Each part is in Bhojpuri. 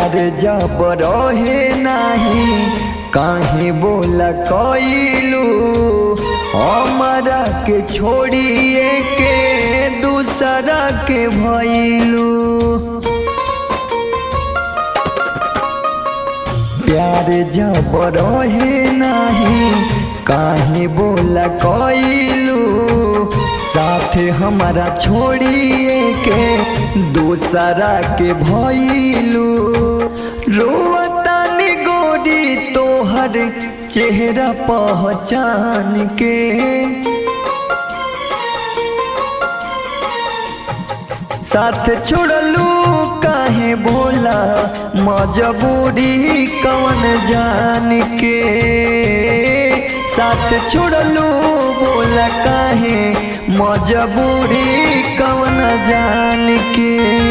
प्यार जब रहे नाही काहे बोला कइलू हमारा के छोड़िए के दूसरा के भइलू प्यार जब रहे नाही काहे बोला कइलू साथे हमारा छोड़िए के दूसरा के भइलू रोतानी गोरी तोहर चेहरा पहचान के साथ छोड़लू काहे बोला मजबूरी कवन जान के साथ छोड़लू बोला काहे मजबूरी कवन जान के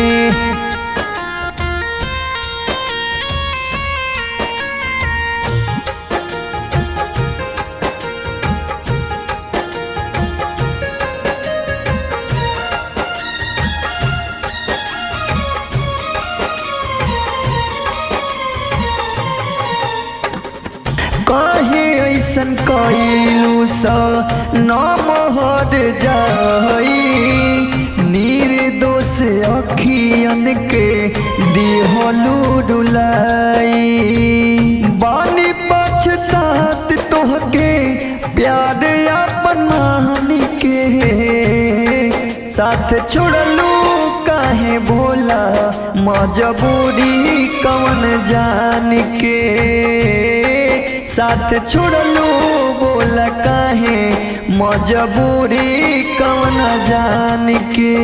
काहे ऐसन कइलू सा नाम हर जाई निर्दोष अखियन के दिहलू डुलाई बानी पछतात तोहके प्यार अपन मान के साथ छोड़लू काहे बोला मजबूरी कवन जान के साथ छोड़लू बोला काहे मजबूरी कवन जान के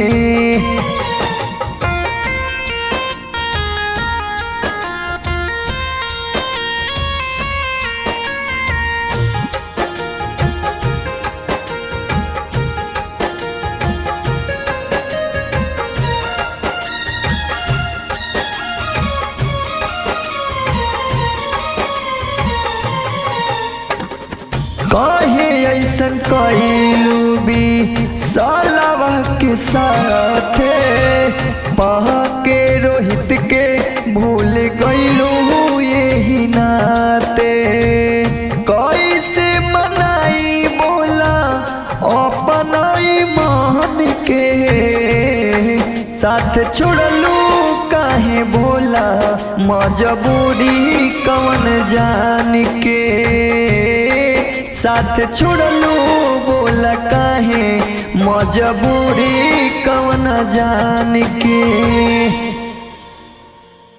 काहे ऐसन कइलू भी सालवा के साथे पह के रोहित के भूल गइलू यही नाते कैसे मनाई बोला अपनाई मान के साथ छोड़लू काहे बोला मजबूरी कवन जान के साथ छोड़लू बोला काहे मजबूरी कवन जान के